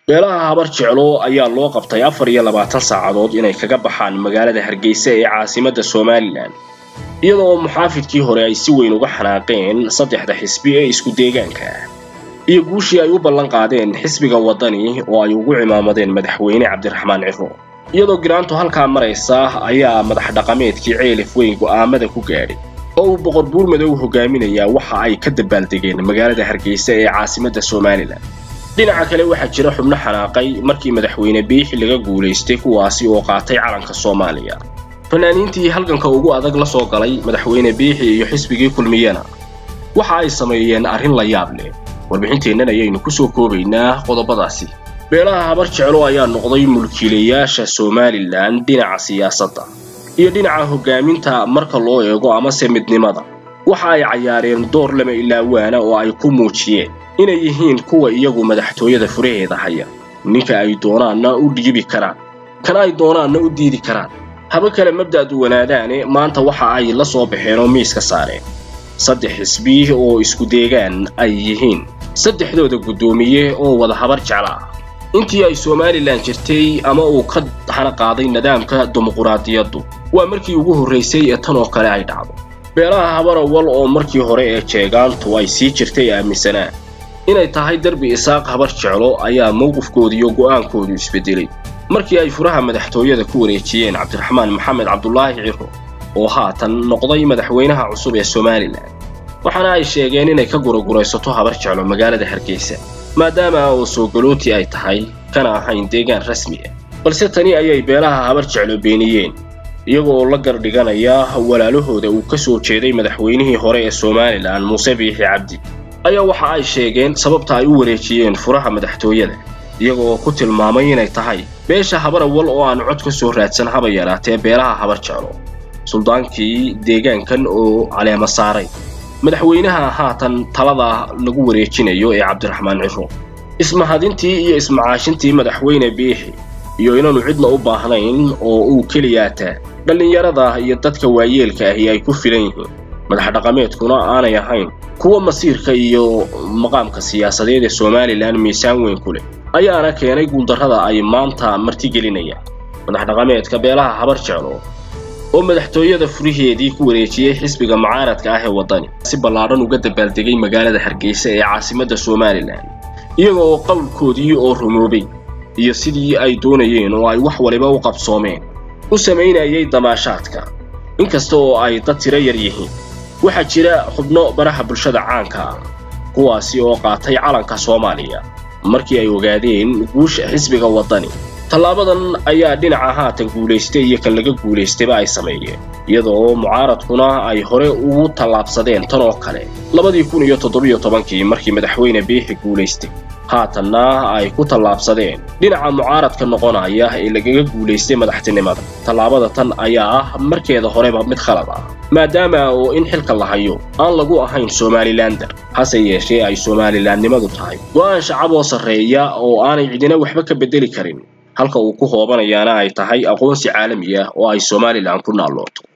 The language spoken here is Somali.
beelaha habar jeclo ayaa loo qabtay afar iyo labaatan saacadood inay kaga baxaan magaalada hargeysa ee caasimadda somalilan iyadoo muxaafidkii hore ay si weyn uga xanaaqeen saddexda xisbi ee isku deegaanka ah iyo guushii ay u ballan qaadeen xisbiga waddani oo ay ugu cimaamadeen madaxweyne cabdiraxmaan ciro iyadoo giraantu halkaa maraysa ayaa madax dhaqameedkii ceelif weyn go'aamada ku gaadhay oo uu boqor buur madow hogaaminayaa waxa ay ka dabaaldegeen magaalada hargeysa ee caasimadda somalilan dhinaca kale waxaa jira xubno xanaaqay markii madaxweyne biixi laga guulaystay kuwaasi oo qaatay calanka soomaaliya fanaaniintii halganka ugu adag la soo galay madaxweyne biixi iyo xisbigii kulmiyana waxa ay sameeyeen arrin la yaab leh warbixinteennan ayaynu ku soo koobaynaa qodobadaasi beelaha habar jeclo ayaa noqday mulkiilayaasha somalilan dhinaca siyaasadda iyo dhinaca hoggaaminta marka loo eego amase midnimada waxa ay cayaareen door lama ilaawaana oo ay ku muujiyeen inay yihiin kuwa iyagu madaxtooyada furaheeda haya ninka ay doonaanna u dhiibi karaan kana ay doonaanna u diidi karaan haba kale mabda'du wanaadaane maanta waxa ay la soo baxeen oo miiska saareen saddex xisbi oo isku deegaan ay yihiin saddexdooda guddoomiye oo wada habar jecla ah intii ay somalilan jirtay ama uu ka hana qaaday nidaamka dimuquraadiyaddu waa markii ugu horraysay ee tan oo kale ay dhacdo beelaha habarawal oo markii hore ee jeegaantu ay sii jirtay aaminsanaan inay tahay derbi isaaq habar jeclo ayaa mowqifkooda iyo go'aankoodu isbedelay markii ay furaha madaxtooyada ku wareejiyeen cabdiraxmaan maxamed cabdulaahi ciro oo haatan noqday madaxweynaha cusub ee somalilan waxaana ay sheegeen inay ka guraguraysato habar jeclo magaalada hargeysa maadaama oo soogalooti ay tahay kana ahayn deegaan rasmi ah balse tani ayay beelaha habar jeclo beeniyeen iyagoo la gardhiganaya walaalahooda uu ka soo jeeday madaxweynihii hore ee somalilan muuse biixi cabdi ayaa waxa ay sheegeen sababta ay u wareejiyeen furaha madaxtooyada iyagoo ku tilmaamay inay tahay beesha habarawal oo aan cod ka soo raadsan haba yaraatee beelaha habar jeclo suldaankii deegaankan oo caleema saaray madaxweynaha haatan talada lagu wareejinayo ee cabdiraxmaan ciro ismahadintii iyo ismacaashintii madaxweyne biixi iyo inaanu cidna u baahnayn oo uu keliyaataa dhallinyarada iyo dadka waayeelka ahi ay ku filan yihiin madax dhaqameedkuna aanay ahayn kuwa masiirka iyo maqaamka siyaasadeed ee somalilan miisaan weyn ku leh ayaana keenay guuldarrada ay maanta martigelinayaan madax dhaqameedka beelaha habar jeclo oo madaxtooyada furiheedii ku wareejiyey xisbiga mucaaradka ah ee waddani si ballaadhan uga dabaaldegay magaalada hargeysa ee caasimadda somalilan iyagoo qowlkoodii oo rumoobay iyo sidii ay doonayeen oo ay wax waliba u qabsoomeen u samaynayay damaashaadka inkasta oo ay dad tiro yar yihiin waxaa jira xubno baraha bulshada caanka ah kuwaasi oo qaatay calanka soomaaliya markii ay ogaadeen guusha xisbiga waddani tallaabadan ayaa dhinaca haatan guulaystay iyo kan laga guulaystayba ay sameeyeen iyadoo mucaaradkuna ay hore ugu tallaabsadeen tan oo kale labadii kun iyo toddobiyo tobankii markii madaxweyne biixi guulaystay haatanna ay ku tallaabsadeen dhinaca mucaaradka noqonaya ee lagaga guulaystay madaxtinimada tallaabada tan ayaa ah markeeda horeba mid khalad ah maadaama oo in xilka la hayo aan lagu ahayn somalilander hase yeeshee ay somalilandnimadu tahay go'aan shacab oo sarreeya oo aanay cidina waxba ka beddeli karin halka uu ku hoobanayaana ay tahay aqoonsi caalami ah oo ay somalilan ku naallooto